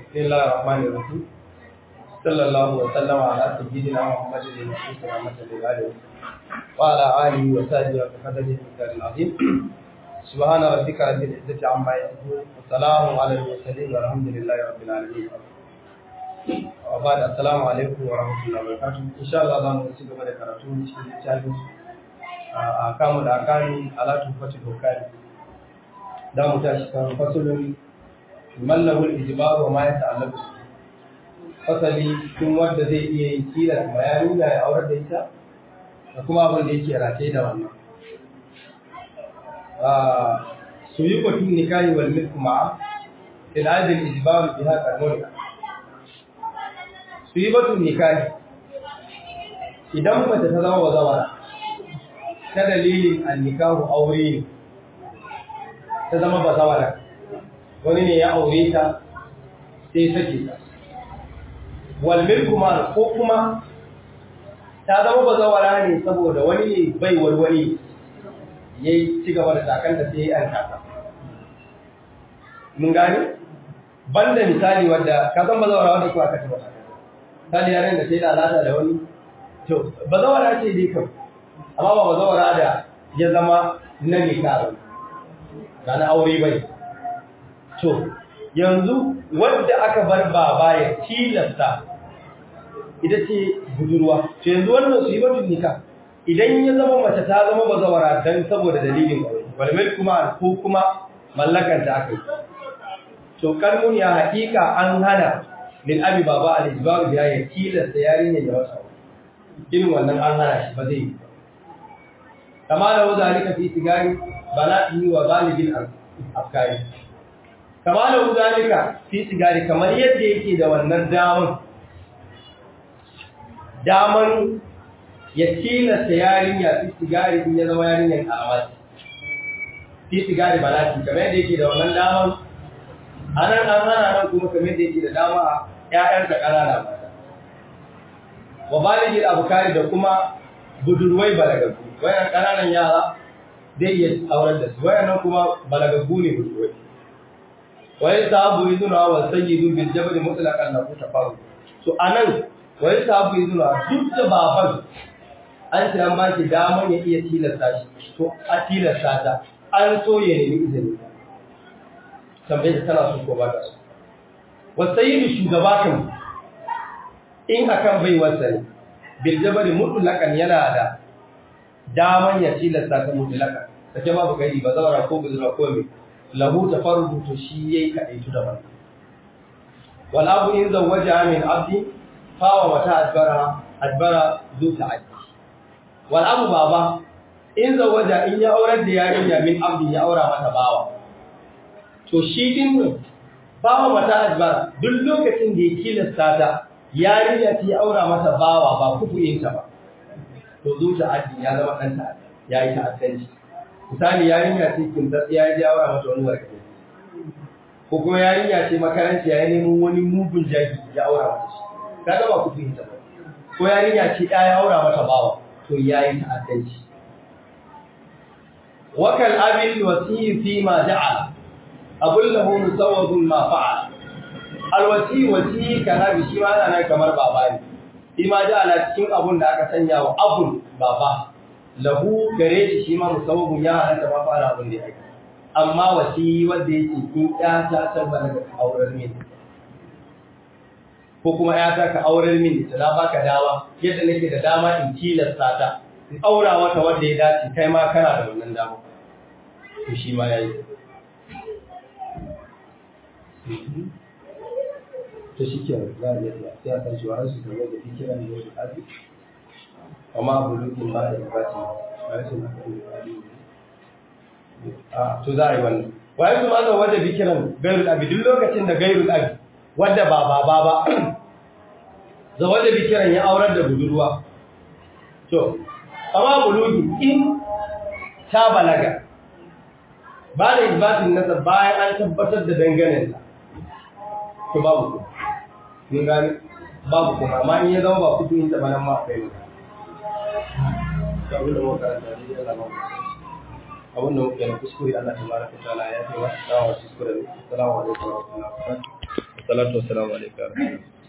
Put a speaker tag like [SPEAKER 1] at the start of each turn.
[SPEAKER 1] بسم الله الرحمن الرحيم صلى الله وسلم على سيدنا محمد المبعوث رحمة للعالمين وعلى آله وصحبه وقدره المختار العظيم سبحان ربك رب العزة عما يصفون وسلام على المرسلين والحمد لله رب العالمين وبعد السلام عليكم ورحمة الله وبركاته إن شاء الله za mu ci gaba da karatu cikin littafin a kamu da akani alatu fatil hukari da mu tashi kan fasulun mallahul ijbar wa ma yata'allaqu fasali tun wanda zai iya yin tilas bayani da ya aurar da ita da kuma abin da yake rataye da wannan su yi kwatun nikahi wal milku ma'a fil adil ijbar biha kanuni su yi batun nikahi idan mace ta zama bazawara ta dalilin annikahu aure ne ta zama bazawara wani ne ya aure ta sai sake ta wal milku ma ko kuma ta zama bazawara ne saboda wani ne bai wani ya yi ci gaba da takanta sai an kasa mun gane banda misali wadda ka san bazawara wadda kuwa aka taba misali yaren da sai da alata da wani to bazawara ce dai kan amma ba bazawara da ya zama na nika ba na aure bai to yanzu wanda aka bar baba ya tilasta ita ce budurwa to yanzu wannan su yi batun nika idan ya zama mace ta zama bazawara dan saboda dalilin aure walmil kuma ko kuma mallakanta aka yi to kalmun ya haƙiƙa an hana min abi baba al-ijbar biya ya tilasta yarinya da wasa irin wannan an hana shi ba zai yi kama da wuza alika fi sigari bana'i wa galibin afkari kama da wuza alika fi sigari kamar yadda yake da wannan daman daman ya tilasta yarinya fi sigari in ya zama yarinyar karamati fi sigari bana'i kamar yadda yake da wannan daman a nan an hana nan kuma kamar yadda yake da dama a ‘ya'yansa ƙanana mata. Wa baligin abukari da kuma budurwai balagagu, wayan ƙananan yara zai iya aurar da su, wayan nan kuma balagagu ne budurwai. Wayan sahabu yi zuna wa sanyi dubin jabali mutulakan na kuta faru. So a nan, wayan sahabu yi zuna duk da baban an ce an ba shi damar ya iya tilasta shi, to a tilasta ta, an so ya nemi izini. Tambaye ta tana so ko ba ta so. wasayidu shugaba kan in akan bai wasani bil jabari mutlaqan yana da daman ya tilasta ta mutlaqan take babu gari ba zawara ko bizra ko me lahu tafarrudu to shi yayi kadai tu daban wal abu in zawaja min abdi fawa wata adbara adbara zu ta'addi wal abu baba in zawaja in ya aurar da yarinya min abdi ya aura mata bawa to shi din bawa mata ajbara duk lokacin da ya kilasta ta yarinya ta aura mata bawa ba kufuyinta ba to zuta addi ya zama dan ta ya yi ta'addanci misali yarinya ce kin da ya yi aura mata wani warke ko kuma yarinya ce makaranci ya nemo wani mugun jaki ya aura mata shi kaga ba kufuyinta ba ko yarinya ce ya aura mata bawa to ya yi ta'addanci wakal abil wasi fi ma ja'ala abun lahu musawwadun ma fa'al alwasi wasi kana bi shi ma ana kamar baba ne shi ma da ala cikin abun da aka sanya wa abun baba lahu gare shi shi ma musawwadun ya halatta ma fa'ala abun da yake amma wasi wanda yake in ya ta tabbata daga aurar min ko kuma ya ta ka aurar min ta na baka dawa yadda nake da dama in tilasta ta in aura wata wanda ya dace kai ma kana da wannan dama to shi ma yayi ta shi ke za a yi sai a san cewa rasu da wanda fi kira ne da abi amma abu lukin ba da ibati ba ya suna kan ibadi a to za a yi wannan waye kuma aka wanda fi kiran gairul abi duk lokacin da gairul abi wadda ba ba ba ba za wanda fi kiran ya aurar da budurwa to amma bulugi in ta balaga ba da isbatin nasa bayan an tabbatar da danganen to babu ku mun gani babu kuma amma in ya zama ba kudu in tabanan ma kai ne abin da muka karanta ne Allah ba abin da muka yi kuskure Allah tabaraka ta'ala ya kai wa dawo kuskure assalamu alaikum wa rahmatullahi wa barakatuh salatu wassalamu alaikum